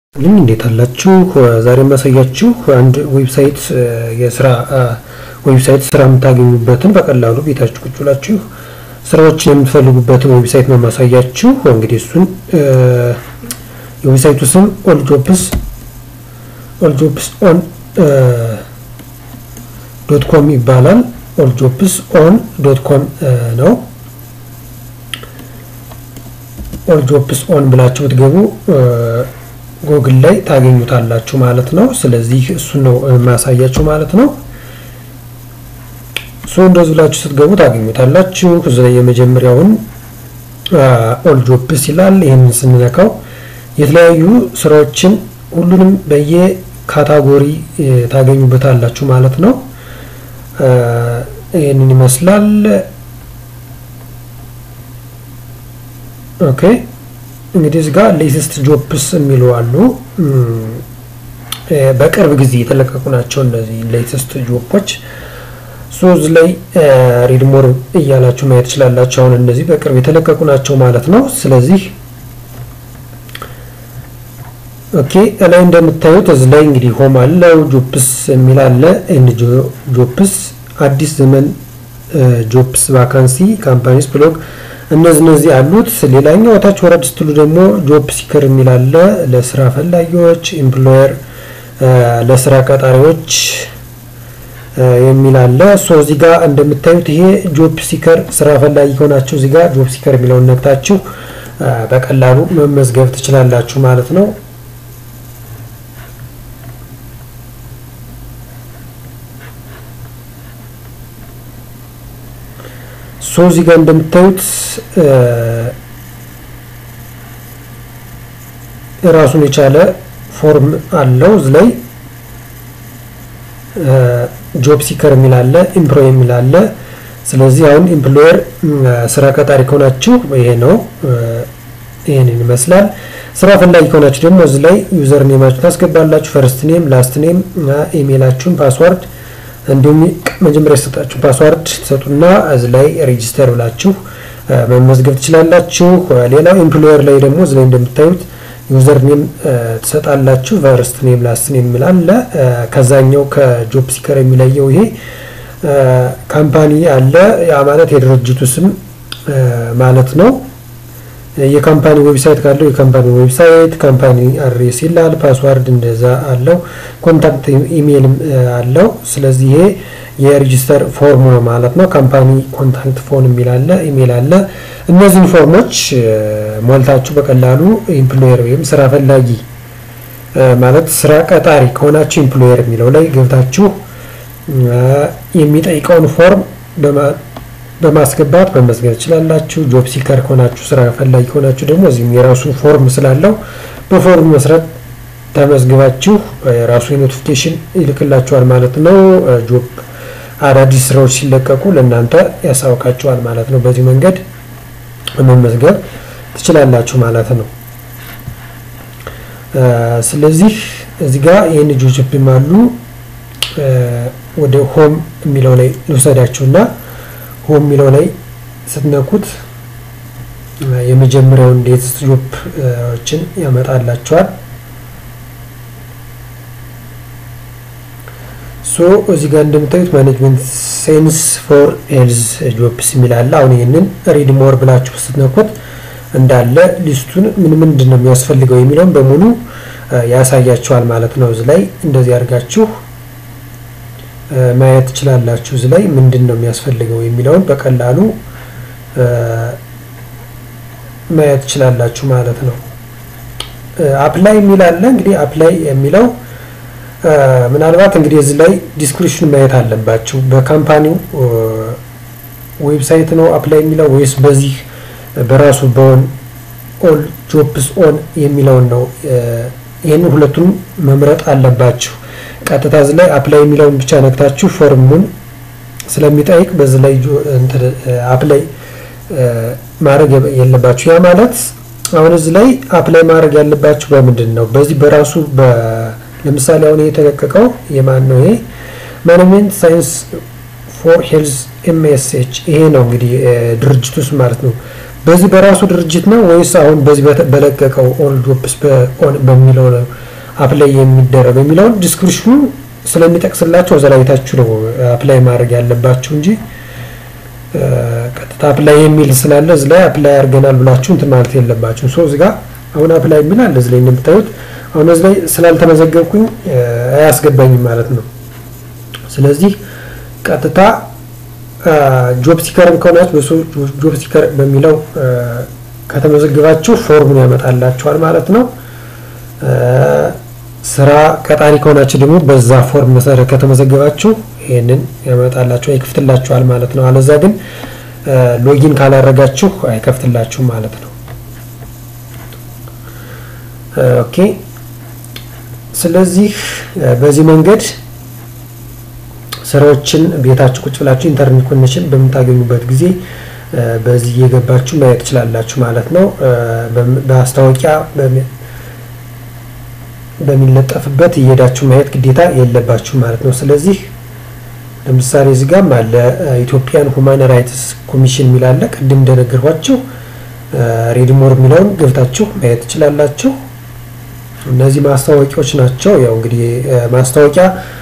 ልኝ እንዴት አላችሁ? ዛሬ የማሳያችሁ አንድ ዌብሳይት የስራ ዌብሳይት ስራ የምታገኙበትን በቀላሉ ቤታችሁ ቁጭ ብላችሁ ስራዎችን የምትፈልጉበትን ዌብሳይት ነው የማሳያችሁ። እንግዲህ እሱን የዌብሳይቱ ስም ኦል ጆብስ ኦል ጆብስ ኦን ዶት ኮም ይባላል። ኦል ጆብስ ኦን ዶት ኮም ነው። ኦል ጆብስ ኦን ብላችሁ ብትገቡ ጎግል ላይ ታገኙታላችሁ ማለት ነው። ስለዚህ እሱን ነው የማያሳያችሁ ማለት ነው። ሶ እንደዚህ ብላችሁ ስትገቡ ታገኙታላችሁ። እዚህ ላይ የመጀመሪያውን ኦል ጆብስ ይላል። ይህንን ስንነካው የተለያዩ ስራዎችን ሁሉንም በየካታጎሪ ታገኙበታላችሁ ማለት ነው። ይህንን ይመስላል። ኦኬ እንግዲህ እዚህ ጋር ሌተስት ጆብስ የሚሉ አሉ። በቅርብ ጊዜ የተለቀቁ ናቸው እነዚህ ሌተስት ጆቦች። ሶ እዚህ ላይ ሪድ ሞር እያላችሁ ማየት ትችላላችሁ። አሁን እነዚህ በቅርብ የተለቀቁ ናቸው ማለት ነው። ስለዚህ ኦኬ ላይ እንደምታዩት እዚህ ላይ እንግዲህ ሆም አለው፣ ጆብስ የሚል አለ፣ ኤንድ ጆብስ፣ አዲስ ዘመን ጆብስ፣ ቫካንሲ፣ ካምፓኒስ ብሎግ እነዚህ እነዚህ አሉት። ሌላኛው ታች ወረድ ስትሉ ደግሞ ጆብ ሲከር የሚል አለ ለስራ ፈላጊዎች፣ ኤምፕሎየር ለስራ ቀጣሪዎች የሚል አለ። ሶ እዚህ ጋር እንደምታዩት ይሄ ጆብ ሲከር ስራ ፈላጊ ከሆናችሁ እዚህ ጋር ጆብ ሲከር የሚለውን ነክታችሁ በቀላሉ መመዝገብ ትችላላችሁ ማለት ነው። ሶ እዚህ ጋር እንደምታዩት ራሱን የቻለ ፎርም አለው። እዚህ ላይ ጆብ ሲከር የሚል አለ፣ ኤምፕሎይ የሚል አለ። ስለዚህ አሁን ኤምፕሎየር ስራ ቀጣሪ ከሆናችሁ ይሄ ነው፣ ይሄንን ይመስላል። ስራ ፈላጊ ከሆናችሁ ደግሞ እዚህ ላይ ዩዘር ኔማችሁ ታስገባላችሁ። ፈርስት ኔም፣ ላስት ኔም፣ ኢሜይላችሁን፣ ፓስዋርድ እንዲሁም መጀመሪያ የሰጣችሁ ፓስዋርድ ትሰጡና እዚህ ላይ ሬጂስተር ብላችሁ መመዝገብ ትችላላችሁ። ሌላው ኤምፕሎየር ላይ ደግሞ እዚህ ላይ እንደምታዩት ዩዘር ኔም ትሰጣላችሁ። ፈርስት ኔም ላስት ኔም ይላል። ከዛኛው ከጆብ ሲከር የሚለየው ይሄ ካምፓኒ አለ። ያ ማለት የድርጅቱ ስም ማለት ነው። የካምፓኒ ዌብሳይት ካለው የካምፓኒ ዌብሳይት፣ ካምፓኒ አድሬስ ይላል። ፓስዋርድ እንደዛ አለው። ኮንታክት ኢሜይልም አለው። ስለዚህ ይሄ የሬጂስተር ፎርም ነው ማለት ነው። ካምፓኒ ኮንታክት ፎን የሚል አለ፣ ኢሜይል አለ። እነዚህን ፎርሞች ሞልታችሁ በቀላሉ ኤምፕሎየር ወይም ስራ ፈላጊ ማለት ስራ ቀጣሪ ከሆናችሁ ኤምፕሎየር የሚለው ላይ ገብታችሁ የሚጠይቀውን ፎርም በማስገባት መመዝገብ ትችላላችሁ። ጆብ ሲከር ከሆናችሁ ስራ ፈላጊ ከሆናችሁ ደግሞ እዚህም የራሱ ፎርም ስላለው በፎርም መሰረት ተመዝግባችሁ የራሱ የኖቲፊኬሽን ይልክላችኋል ማለት ነው። ጆብ አዳዲስ ስራዎች ሲለቀቁ ለእናንተ ያሳውቃችኋል ማለት ነው። በዚህ መንገድ መመዝገብ ትችላላችሁ ማለት ነው። ስለዚህ እዚህ ጋር ይህን ጆብም አሉ። ወደ ሆም የሚለው ላይ ልውሰዳችሁና ሆም የሚለው ላይ ስትነኩት የመጀመሪያውን ሌተስት ጆቦችን ያመጣላቸዋል። ሶ እዚህ ጋር እንደምታዩት ማኔጅመንት ሴንስ ፎር ሄልዝ ጆብስ የሚል አለ። አሁን ይህንን ሪድ ሞር ብላችሁ ስትነኩት እንዳለ ሊስቱን ምን ምንድን ነው የሚያስፈልገው የሚለውን በሙሉ ያሳያችኋል ማለት ነው። እዚህ ላይ እንደዚህ አድርጋችሁ ማየት ትችላላችሁ። እዚህ ላይ ምንድን ነው የሚያስፈልገው የሚለውን በቀላሉ ማየት ትችላላችሁ ማለት ነው። አፕላይ የሚል አለ። እንግዲህ አፕላይ የሚለው ምናልባት እንግዲህ እዚህ ላይ ዲስክሪፕሽን ማየት አለባችሁ። በካምፓኒው ዌብሳይት ነው አፕላይ የሚለው ወይስ በዚህ በራሱ በኦን ኦል ጆብስ ኦን የሚለውን ነው? ይህንን ሁለቱን መምረጥ አለባችሁ። ቀጥታ እዚህ ላይ አፕላይ የሚለውን ብቻ ነክታችሁ ፎርሙን ስለሚጠይቅ በዚህ ላይ አፕላይ ማድረግ የለባችሁ። ያ ማለት አሁን እዚህ ላይ አፕላይ ማድረግ ያለባችሁ በምንድን ነው? በዚህ በራሱ ለምሳሌ አሁን የተለቀቀው የማን ነው? ይሄ ማኔጅመንት ሳይንስ ፎር ሄልዝ ኤምኤስኤች ይሄ ነው እንግዲህ ድርጅቱ ውስጥ ማለት ነው። በዚህ በራሱ ድርጅት ነው ወይስ አሁን በዚህ በለቀቀው ኦል ጆብስ በሚለው ነው አፕላይ የሚደረገው የሚለውን ዲስክሪፕሽኑ ስለሚጠቅስላቸው እዛ ላይ ታችሁ ነው አፕላይ ማድረግ ያለባችሁ እንጂ ቀጥታ አፕላይ የሚል ስላለ እዚህ ላይ አፕላይ አድርገናል ብላችሁ እንትን ማለት የለባችሁ። ሶ እዚህ ጋር አሁን አፕላይ የሚል አለ እዚህ ላይ እንደምታዩት። አሁን እዚህ ላይ ስላልተመዘገብኩኝ አያስገባኝም ማለት ነው። ስለዚህ ቀጥታ ጆብ ሲከርም ከሆናችሁ ጆብ ሲከር በሚለው ከተመዘግባችሁ ፎርሙን ያመጣላችኋል ማለት ነው። ስራ ቀጣሪ ከሆናችሁ ደግሞ በዛ ፎርም መሰረት ከተመዘገባችሁ ይህንን ያመጣላችሁ ይከፍትላችኋል ማለት ነው። አለዛ ግን ሎጊን ካላረጋችሁ አይከፍትላችሁም ማለት ነው። ኦኬ። ስለዚህ በዚህ መንገድ ስራዎችን ቤታችሁ ቁጭ ብላችሁ ኢንተርኔት ኮኔክሽን በምታገኙበት ጊዜ በዚህ እየገባችሁ ማየት ትችላላችሁ ማለት ነው። በማስታወቂያ በሚለጠፍበት እየሄዳችሁ ማየት ግዴታ የለባችሁ ማለት ነው። ስለዚህ ለምሳሌ እዚህ ጋርም አለ ኢትዮጵያን ሁማን ራይትስ ኮሚሽን የሚል አለ። ቅድም እንደነገርኳችሁ ሬድሞር የሚለውን ገብታችሁ ማየት ትችላላችሁ። እነዚህ ማስታወቂያዎች ናቸው። ያው እንግዲህ ማስታወቂያ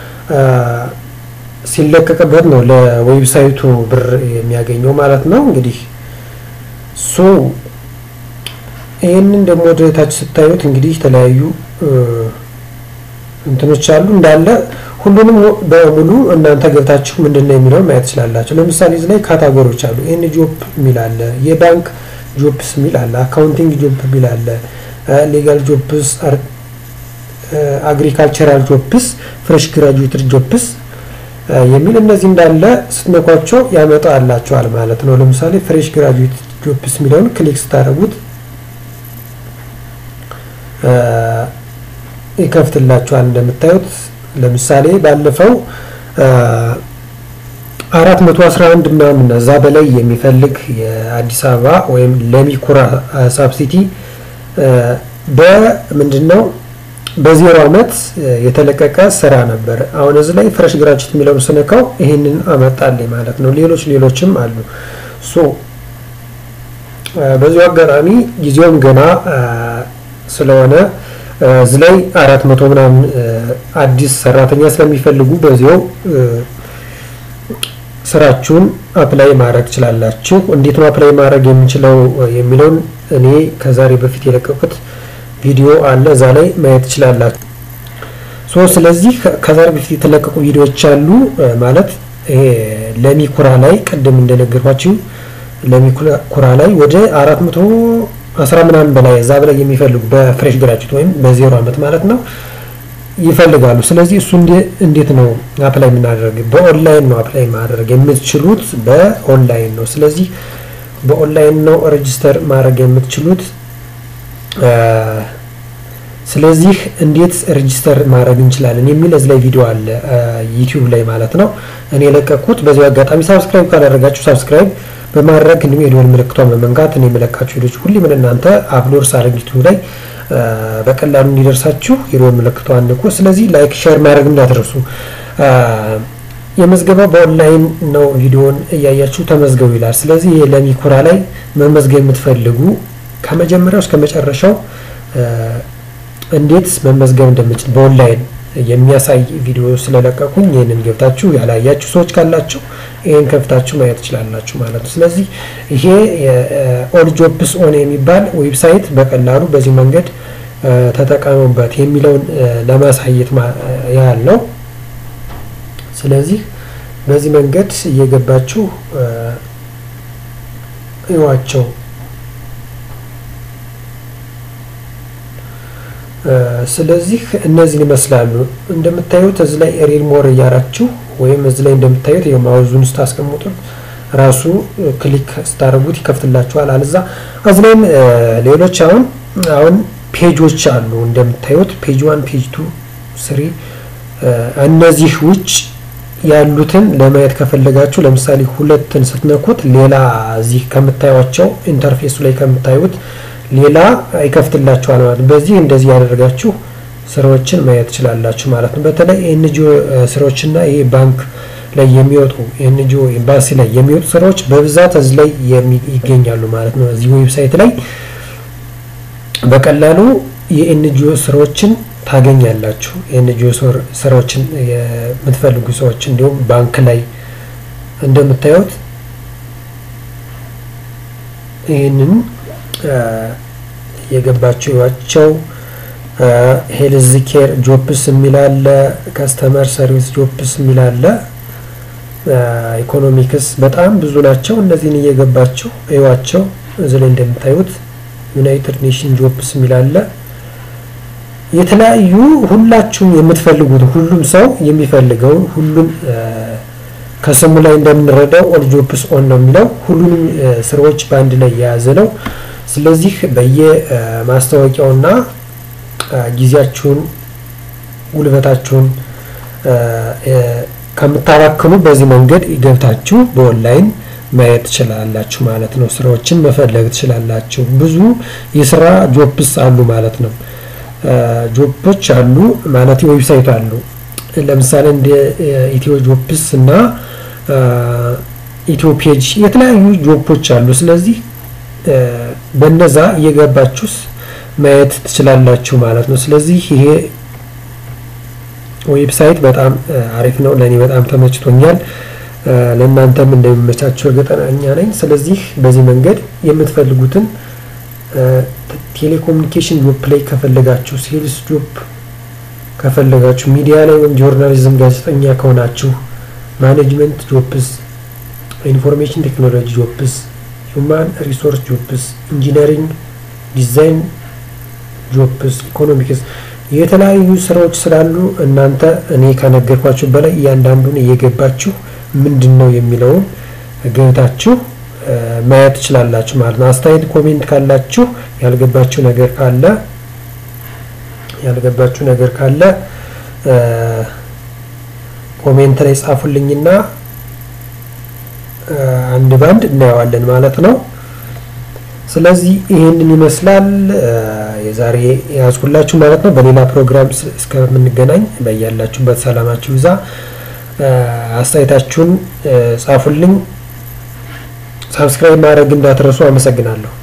ሲለቀቅበት ነው ለዌብሳይቱ ብር የሚያገኘው ማለት ነው። እንግዲህ ሶ ይህንን ደግሞ ወደ ታች ስታዩት እንግዲህ የተለያዩ እንትኖች አሉ እንዳለ ሁሉንም በሙሉ እናንተ ገብታችሁ ምንድን ነው የሚለውን ማየት ትችላላችሁ። ለምሳሌ እዚህ ላይ ካታጎሪዎች አሉ። ኤን ጆፕ የሚል አለ፣ የባንክ ጆፕስ የሚል አለ፣ አካውንቲንግ ጆፕ የሚል አለ፣ ሌጋል ጆፕስ፣ አግሪካልቸራል ጆፕስ፣ ፍሬሽ ግራጁዌትድ ጆፕስ የሚል እነዚህ እንዳለ ስትነኳቸው ያመጣላቸዋል ማለት ነው። ለምሳሌ ፍሬሽ ግራጁዌት ጆፕስ የሚለውን ክሊክ ስታደርጉት ይከፍትላቸዋል። እንደምታዩት ለምሳሌ ባለፈው አራት መቶ አስራ አንድ ምናምን እዛ በላይ የሚፈልግ የአዲስ አበባ ወይም ለሚኩራ ሳብሲቲ በምንድን ነው በዜሮ ዓመት የተለቀቀ ስራ ነበር። አሁን እዚህ ላይ ፍሬሽ ግራጁዌት የሚለውን ስነካው ይህንን አመጣልኝ ማለት ነው። ሌሎች ሌሎችም አሉ። ሶ በዚሁ አጋጣሚ ጊዜውም ገና ስለሆነ እዚህ ላይ አራት መቶ ምናምን አዲስ ሰራተኛ ስለሚፈልጉ በዚያው ስራችሁን አፕላይ ማድረግ ትችላላችሁ። እንዴት ነው አፕላይ ማድረግ የምንችለው የሚለውን እኔ ከዛሬ በፊት የለቀቁት ቪዲዮ አለ፣ እዛ ላይ ማየት ትችላላችሁ። ሶ ስለዚህ ከዛሬ በፊት የተለቀቁ ቪዲዮዎች አሉ ማለት ይሄ ለሚኩራ ላይ ቅድም እንደነገርኳችሁ ለሚኩራ ላይ ወደ አራት መቶ አስራ ምናምን በላይ እዛ በላይ የሚፈልጉ በፍሬሽ ግራጁዌት ወይም በዜሮ ዓመት ማለት ነው ይፈልጋሉ። ስለዚህ እሱ እንዴት ነው አፕላይ የምናደርግ? በኦንላይን ነው አፕላይ ማድረግ የምትችሉት በኦንላይን ነው። ስለዚህ በኦንላይን ነው ሬጅስተር ማድረግ የምትችሉት። ስለዚህ እንዴት ሬጅስተር ማድረግ እንችላለን የሚል እዚህ ላይ ቪዲዮ አለ ዩቲዩብ ላይ ማለት ነው እኔ የለቀኩት። በዚሁ አጋጣሚ ሳብስክራይብ ካላደረጋችሁ ሳብስክራይብ በማድረግ እንዲሁም የደወል ምልክቷን በመንካት እኔ የምለቃችሁ ቪዲዮች ሁሉ ምን እናንተ አፕሎድ ሳደርግ ዩቲዩብ ላይ በቀላሉ እንዲደርሳችሁ የደወል ምልክቷን ንቁ። ስለዚህ ላይክ፣ ሼር ማድረግ እንዳትረሱ። የመዝገባ በኦንላይን ነው። ቪዲዮን እያያችሁ ተመዝገቡ ይላል። ስለዚህ ለሚኩራ ላይ መመዝገብ የምትፈልጉ ከመጀመሪያው እስከ መጨረሻው እንዴት መመዝገብ እንደምችል በኦንላይን የሚያሳይ ቪዲዮ ስለለቀቁኝ ይህንን ገብታችሁ ያላያችሁ ሰዎች ካላችሁ ይህን ከፍታችሁ ማየት ትችላላችሁ ማለት ነው። ስለዚህ ይሄ ኦል ጆብስ ኦን የሚባል ዌብሳይት በቀላሉ በዚህ መንገድ ተጠቀሙበት የሚለውን ለማሳየት ያህል ነው። ስለዚህ በዚህ መንገድ እየገባችሁ እዩዋቸው። ስለዚህ እነዚህን ይመስላሉ። እንደምታዩት እዚህ ላይ ሪድ ሞር እያራችሁ ወይም እዚህ ላይ እንደምታዩት የማውዙን ስታስቀምጡት ራሱ ክሊክ ስታደርጉት ይከፍትላችኋል። አለዛ እዚህ ላይም ሌሎች አሁን አሁን ፔጆች አሉ እንደምታዩት ፔጅ ዋን፣ ፔጅ ቱ፣ ስሪ እነዚህ ውጭ ያሉትን ለማየት ከፈለጋችሁ ለምሳሌ ሁለትን ስትነኩት ሌላ እዚህ ከምታዩቸው ኢንተርፌሱ ላይ ከምታዩት ሌላ ይከፍትላችኋል ማለት ነው። በዚህ እንደዚህ ያደርጋችሁ ስራዎችን ማየት ትችላላችሁ ማለት ነው። በተለይ ኤንጂኦ ስራዎችና ይሄ ባንክ ላይ የሚወጡ ኤንጂኦ ኤምባሲ ላይ የሚወጡ ስራዎች በብዛት እዚህ ላይ ይገኛሉ ማለት ነው። እዚህ ዌብሳይት ላይ በቀላሉ የኤንጂኦ ስራዎችን ታገኛላችሁ። የኤንጂኦ ስራዎችን የምትፈልጉ ሰዎች እንዲሁም ባንክ ላይ እንደምታዩት ይህንን የገባቸው ይዋቸው ሄልዝ ኬር ጆፕስ የሚል አለ። ከስተመር ሰርቪስ ጆፕስ የሚል አለ። ኢኮኖሚክስ በጣም ብዙ ናቸው። እነዚህን እየገባቸው እዩዋቸው። እዚህ ላይ እንደምታዩት ዩናይትድ ኔሽን ጆፕስ የሚል አለ። የተለያዩ ሁላችሁም የምትፈልጉት ሁሉም ሰው የሚፈልገው ሁሉም ከስሙ ላይ እንደምንረዳው ኦል ጆፕስ ኦን ነው የሚለው ሁሉንም ስራዎች በአንድ ላይ የያዘ ነው። ስለዚህ በየማስታወቂያውና ጊዜያችሁን ጉልበታችሁን ከምታባክኑ በዚህ መንገድ ገብታችሁ በኦንላይን ማየት ትችላላችሁ ማለት ነው። ስራዎችን መፈለግ ትችላላችሁ። ብዙ የስራ ጆፕስ አሉ ማለት ነው። ጆፖች አሉ ማለት ዌብሳይት አሉ። ለምሳሌ እንደ ኢትዮ ጆፕስ እና ኢትዮ ፔጅ የተለያዩ ጆፖች አሉ። ስለዚህ በነዛ እየገባችሁስ ማየት ትችላላችሁ ማለት ነው። ስለዚህ ይሄ ዌብሳይት በጣም አሪፍ ነው። ለእኔ በጣም ተመችቶኛል። ለእናንተም እንደሚመቻችሁ እርግጠኛ ነኝ። ስለዚህ በዚህ መንገድ የምትፈልጉትን ቴሌኮሙኒኬሽን ጆፕ ላይ ከፈለጋችሁ፣ ሴልስ ጆፕ ከፈለጋችሁ፣ ሚዲያ ላይ ወይም ጆርናሊዝም ጋዜጠኛ ከሆናችሁ፣ ማኔጅመንት ጆፕስ፣ ኢንፎርሜሽን ቴክኖሎጂ ጆፕስ፣ ሁማን ሪሶርስ ጆፕስ፣ ኢንጂነሪንግ ዲዛይን ጆፕስ፣ ኢኮኖሚክስ የተለያዩ ስራዎች ስላሉ እናንተ እኔ ከነገርኳችሁ በላይ እያንዳንዱን እየገባችሁ ምንድን ነው የሚለውን ገብታችሁ ማየት ትችላላችሁ ማለት ነው። አስተያየት ኮሜንት ካላችሁ ያልገባችሁ ነገር ካለ ያልገባችሁ ነገር ካለ ኮሜንት ላይ ጻፉልኝና አንድ ባንድ እናየዋለን ማለት ነው። ስለዚህ ይህንን ይመስላል የዛሬ ያዝኩላችሁ ማለት ነው። በሌላ ፕሮግራም እስከምንገናኝ በያላችሁበት ሰላማችሁ ይዛ አስተያየታችሁን ጻፉልኝ። ሳብስክራይብ ማድረግ እንዳትረሱ። አመሰግናለሁ።